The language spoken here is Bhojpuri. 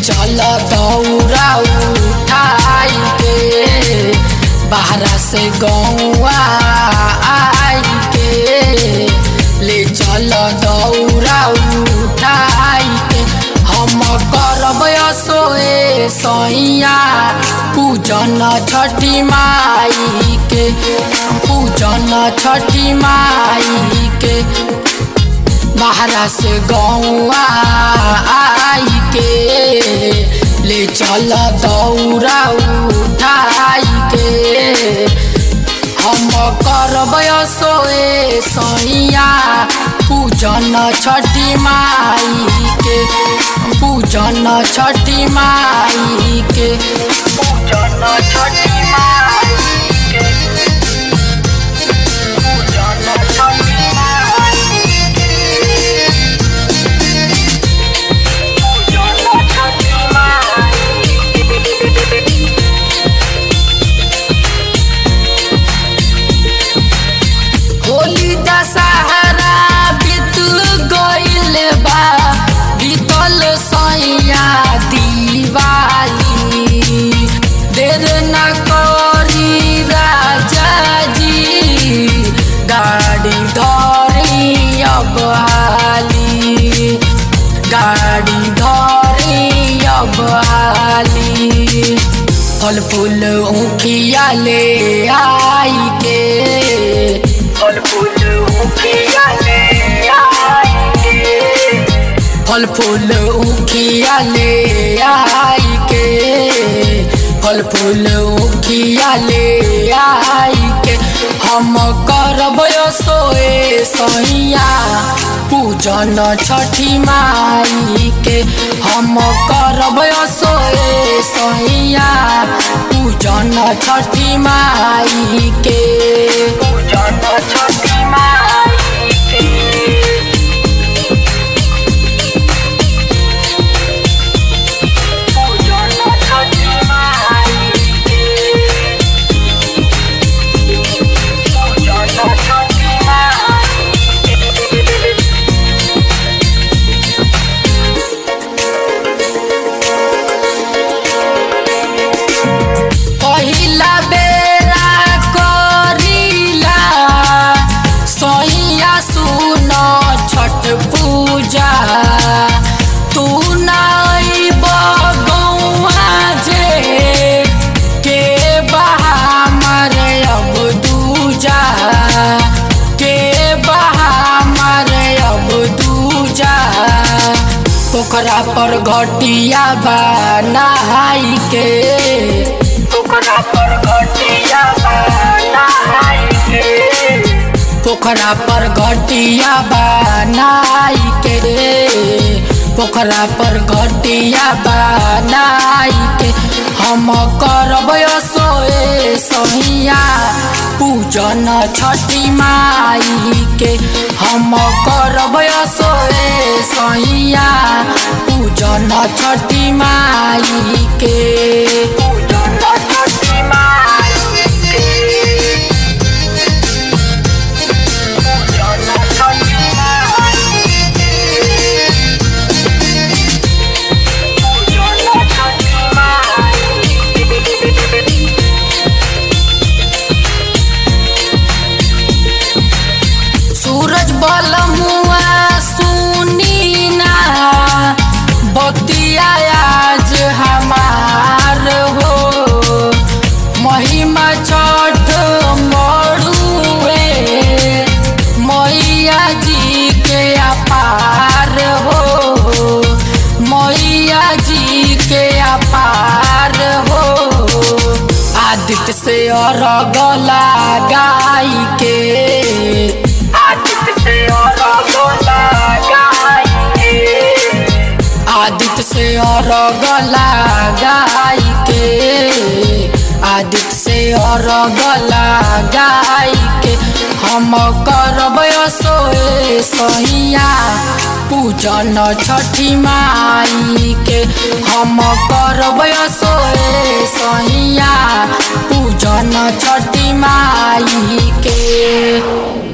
चल दौरा उठाई के बाहरा से गौआ आई के ले चल दौरा उठाई के हम करब सोए सैया पूजन छठी माई के पूजन छठी माई के बाहरा से गौआ आई के ले चल दौरा उठाई के हम करब सोए सैया पूजन छठी माई के पूजन छठी माई के पूजन छठी माई के पूजन छठी माई होली दशहरा बीत गइल बा बीतल सैया दिवाली देर न करी राजा जी गाड़ी धरी अब हाली गाड़ी धरी अब हाली फल फूल ऊखिया ले आई के फल फूल ऊखिया ले आई के फल फूल ऊखिया ले आई के फल फूल ऊखिया ले आई के हम करब सोए सैया पूजन छठी माई के हम करब सोए सैया पूजन छठी माई के पूजन छठी माई के पूजन छठी माई के पूजन छठी माई के पहिला बेरा करिला सैया सुन छठ पूजा तू नाई बगौआ जे के बहा मरे अब दूजा के बहा मरे अब दूजा पोखरा पर घटिया बा नहाई के पोखरा पर घटिया बा नहाई के पोखरा पर घटिया बा नहाई के पोखरा पर घटिया बा नहाई के हम करब सोए सहिया पूजन छठी माई के हम करब सोए सहिया पूजन छठी माई के पूजन छठी माई के पूजन छठी माई के पूजन छठी माई के सूरज बलमुआ सुनी ना बतिया आज हमार हो महिमा छठ मरुए मैया जी के अपार हो मैया जी के अपार हो आदित्य से अरग लगाई के आदित्य से अरग लगाई के आदित्य से अरग लगाई के आदित्य से अरग लगाई के हम करब सोए सहिया पूजन छठी माई के हम करब सोए सहिया पूजन छठी माई के